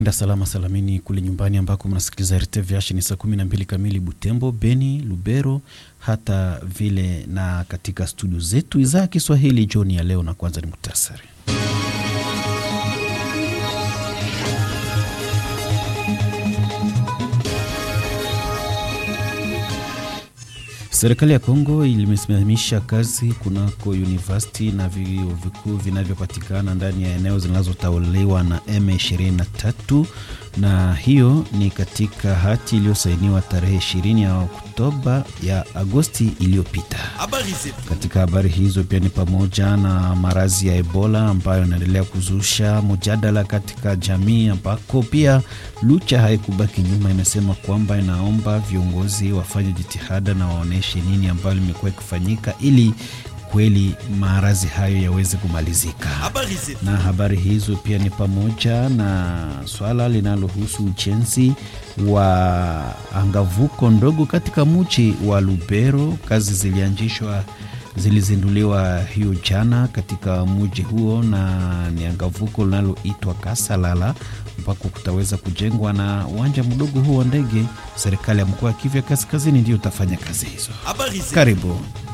da salama salamini kule nyumbani ambako mnasikiliza RTVH ni saa kumi na mbili kamili Butembo, Beni, Lubero, hata vile na katika studio zetu idhaa ya Kiswahili jioni ya leo. Na kwanza ni muhtasari. Serikali ya Kongo ilimesimamisha kazi kunako university na vyuo vikuu vinavyopatikana ndani ya eneo zinazotawaliwa na M23, na hiyo ni katika hati iliyosainiwa tarehe 20 ya Oktoba ya Agosti iliyopita. Katika habari hizo pia ni pamoja na maradhi ya Ebola ambayo yanaendelea kuzusha mjadala katika jamii, ambako pia Lucha haikubaki nyuma, imesema kwamba inaomba viongozi wafanye jitihada na waoneshe nini ambayo limekuwa ikifanyika ili kweli maradhi hayo yaweze kumalizika. Na habari hizo pia ni pamoja na swala linalohusu ujenzi wa angavuko ndogo katika mji wa Lubero. Kazi zilianzishwa zilizinduliwa hiyo jana katika mji huo, na ni angavuko linaloitwa Kasalala ambako kutaweza kujengwa na uwanja mdogo huo wa ndege. Serikali ya mkoa wa Kivu Kaskazini ndiyo utafanya kazi hizo. Karibu.